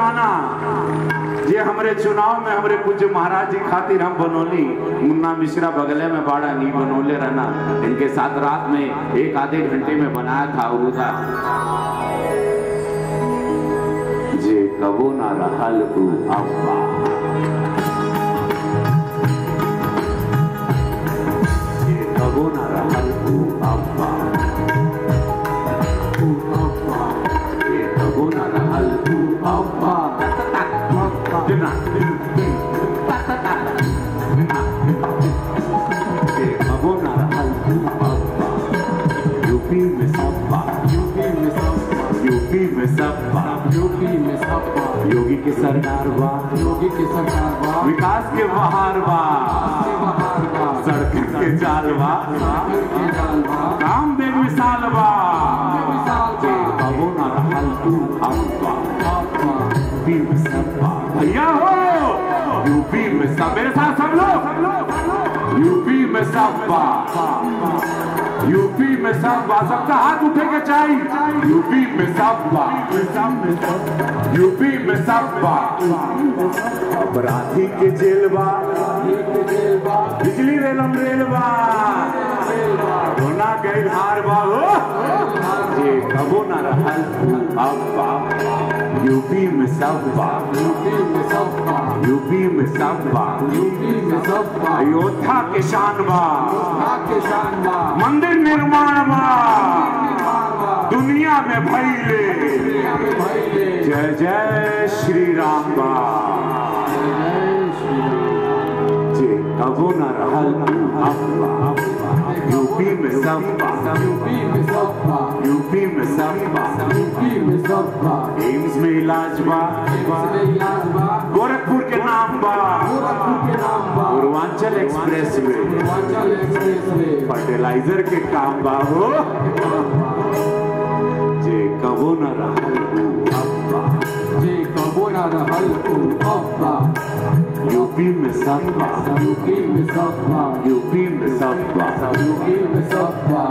गाना ये हमरे चुनाव में हमरे पूज्य महाराज जी खातिर हम बनोली मुन्ना मिश्रा बगले में बाड़ा नहीं बनोले रहना इनके साथ रात में एक आधे घंटे में बनाया था वो था जे कबो ना रहल उ अब्बा जे कबो ना रहल उ अब्बा उ अब्बा जे कबो ना रहल उ अब्बा दिना जे कबो ना रहल उ अब्बा यूपी में सब्बा यूपी में सपा यूपी में सब्बा यूपी में सपा योगी की सरकार बा योगी की सरकार बा विकास के बहार बा के बहार बा सड़क के जाल बा सागर के जाल बा काम बे मिसाल बा मिसाल बा कबो ना रहल तू अब्बा सपा यूपी में सब्बा भैया हो यूपी में सब मेरे साथ सब लोग यूपी में सब्बा यूपी में सब्बा सबका हाथ उठे के चाहिए यूपी में सब्बा यूपी में सब्बा अपराधी के जेल बा जेल बा बिजली रेलम रेल बा होना गई हार बा हो ये कबो ना रहल अब्बा यूपी में सब्बा यूपी में सपा यूपी में सब्बा यूपी में सपा अयोध्या के शान बा के शान बा मंदिर निर्माण बा दुनिया में भैले दुनिया में भइले जय जय श्री राम बा जय श्री राम जे कबो ना रहल अब्बा यूपी में सब्बा यूपी में सपा यूपी में सब्बा यूपी में सपा एम्स में इलाज बा इसमें इलाज बा गोरखपुर के नाम बा गोरखपुर के नाम बा Purvanchal expressway Purvanchal expressway fertiliser के काम बा हो जे कबो न रहल उ अब्बा जे कबो ना रहल उ अब्बा यूपी में सब्बा यूपी में सपा यूपी में सब्बा यूपी में सपा